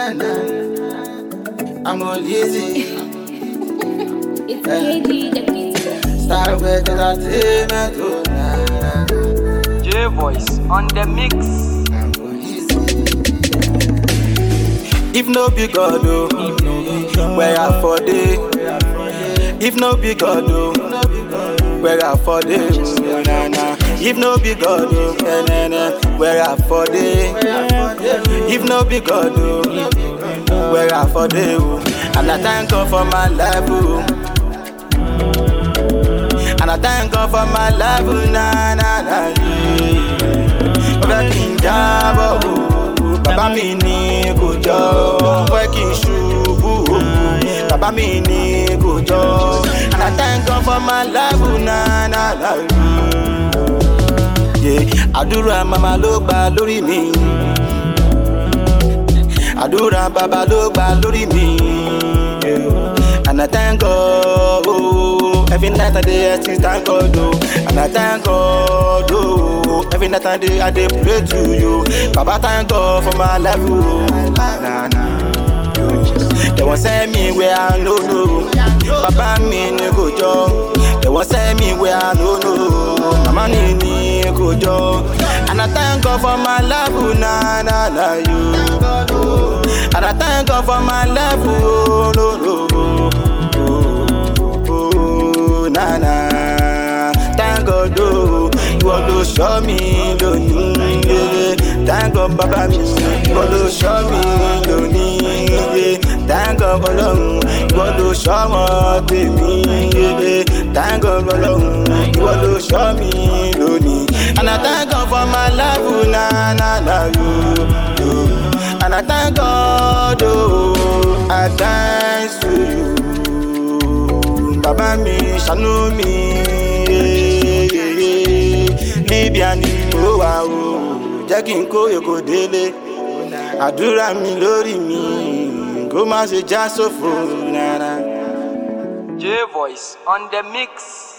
na na. I'm all easy. It's KD the Beat. Start with entertainment. Oh, na na. J Voice on the mix. I'm all easy. If no be God, oh, where I for day. If no be God, oh, where I for day. Oh, na na. If no be God, oh, na na na, where I for day. If no be God, oh, where I for day. Oh, and I thank God for my life. Oh. And I thank God for my life, oh, na na na. yeah. Ó fẹ́ kí n jábọ̀ o, bàbá mi ní kò jọ. Ó fẹ́ kí n ṣubú o, bàbá mi ní kò jọ. And I thank God for my life, oh, na na na. yeah. Àdúrà màmá ló gbà lórí mi. Àdúrà bàbá ló gbà lórí mi. yeah. And I thank God, oh, every night I dey I still thank God, oh, and I thank God, oh, every night I dey I dey pray to you, Baba thank God for my life, oh, nah nah. They won't send me where I no know, Baba mi ni kò jọ. They won't send me where I no know, Mama ni ni kò jọ. And I thank God for my life, oh, nah nah nah you. And I thank God for my life, oh, no, no, oh, oh, oh, na, na. Thank God, oh, ìwọ ló ṣọ́ mi lónìí, yeah. Thank God, bàbá mi, ìwọ ló ṣọ́ mi lónìí, yeah. Thank God, ọlọ́run, ìwọ ló ṣọ́ ọmọ tèmi, yeah. Thank God, ọlọ́run, ìwọ ló ṣọ́ mi lónìí. And I thank God for my life, oh, na, na, na, you, you. And I thank God, oh, I thanks to you. Bàbá mi ṣàánú mi, yeah, yeah, yeah. Libya ni mo wà o, jẹ́ kí n kó èkó délé. Àdúrà mi lórí mi, kó má ṣe já sófo rárá. J Voice on the mix.